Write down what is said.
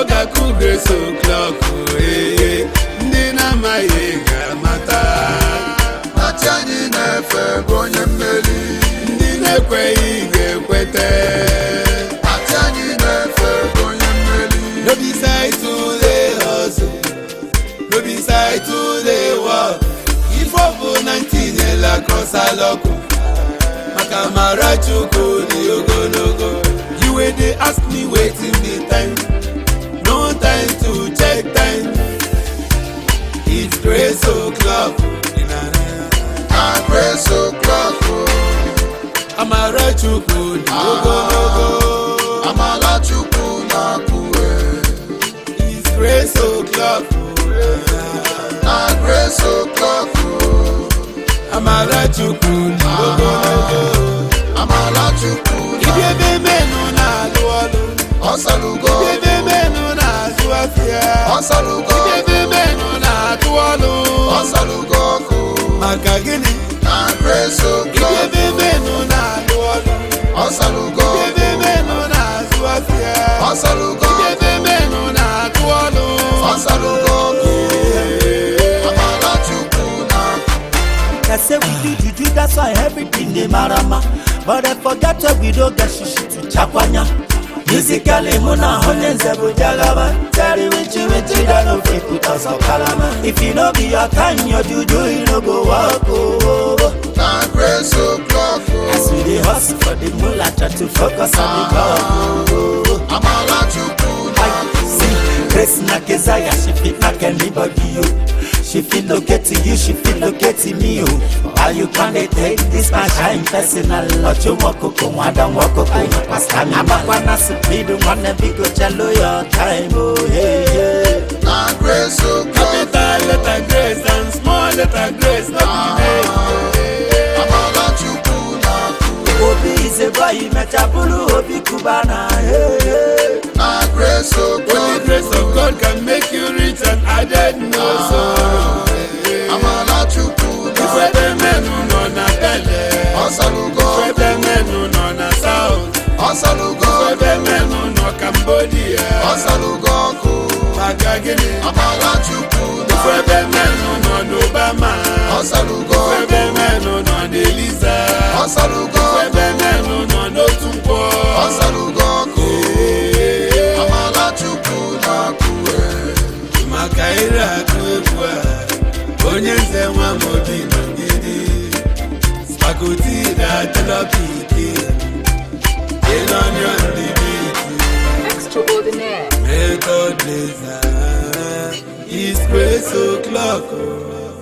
ga-akụ grace o'clock ee ndị na-amaghị ga-amata Ati anyị na-efe bụ onye mmeri ndị na-ekweghị ga-ekweta Ati anyị na-efe bụ onye mmeri no be side to dey hustle no be side to dey work ife ọ bụ na ntinyela kọsalọkụ maka mara chukwu dị ogologo you wey dey ask me wetin be time no time to check time it's grace o'clock Na grace o'clock o amara chukwu dị ogologo Amala Chukwu na-akwụwe it's grace o'clock Na grace o'clock o amara chukwu dị ogologo Amala Chukwu ibi ebe menụ na-alụ ọlụ ọsalugo ibi ebe menụ na-azụ afịa ọsalugo ibi ebe menụ na-atụ ọlụ ọsalugo ọkụ maka gịnị Na grace ibi o'clock ebe menụ na-alụ ọlụ ọsalugo ibi ebe menụ na-azụ afịa ọsalugo ibi ebe menụ na-atụ ọlụ ọsalugo ọkụ Amala Chukwu na-akwụwe They say we do juju, that's why everything dey marama. But I forget where we don't get shishi to chakwanya. Musically, muna honye nzebu jagaba. Tell wichi wichi that no fit put us on kalama. If you no be your time, your juju, you no go walk. Oh. Na grace o'clock As o we dey hustle for the moolah, try to focus on the goal. Oh. Amala Chukwu I see Grace na Kezaya, she fit knock anybody you. She fit locate to you, she fit locate to me you. Why you can't dey take this my shine personal? Ocho moko ko wada wako ko pasta mi. Abakwa na speed wanna be go chalo your time oh hey hey. Na grace o'clock capital letter grace and small letter grace no be name Amala Chukwu na-akwụwe Obi is a boy, mechabulu Obi Kubana hey hey. Na grace only o'clock grace of God can make you rich and added no sorrow Amala Chukwu ife na ebe menụ nọ na bele ọsalugo ife ebe menụ nọ na south ọsalugo ife ebe menụ nọ cambodia ọsalugo ọkụ maka gịnị Amala Chukwu ife na ebe menụ nọ n'obama ọsalugo ife ebe menụ nọ n'eliza ọsalugo ife ebe menụ nọ n'otu nkwọ ọsalugo ọkụ Amala Chukwu na-akwụwe maka ire akụ egwu a onye nze nwa m obi nọgide spakoti na-atịlọpiki ịnọnyọ ndị biti Extraordinaire. method laser is grace o'clock